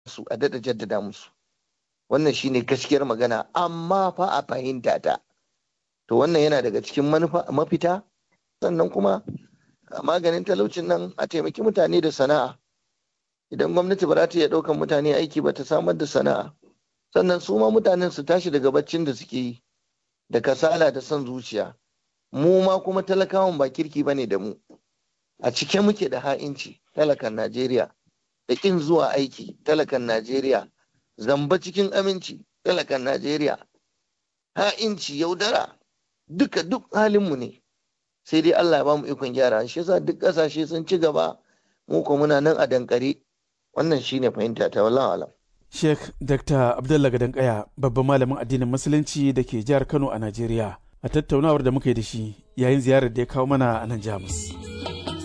su a daɗa jaddada musu wannan shine gaskiyar magana amma fa a fahimta ta to wannan yana daga cikin mafita sannan kuma maganin talaucin nan a taimaki mutane da sana'a idan gwamnati ba za ta iya ɗaukan mutane aiki ba ta samar da sana'a sannan su ma mutanen su tashi daga baccin da suke yi da kasala da son zuciya mu ma kuma talakawan ba kirki bane da mu a cike muke da ha'inci talakan najeriya da ƙin zuwa aiki talakan najeriya zamba cikin aminci talakan najeriya ha'inci yaudara duka duk halinmu ne sai dai allah ya ba mu ikon gyara shi yasa duk ƙasashe sun ci gaba mu ko muna nan a dankare wannan shine fahimta ta wallahu alam Sheikh Dr. Abdullah Gadankaya babban malamin addinin Musulunci da ke jihar Kano a Najeriya a tattaunawar da muka yi da shi yayin ziyarar da ya kawo mana a nan Jamus.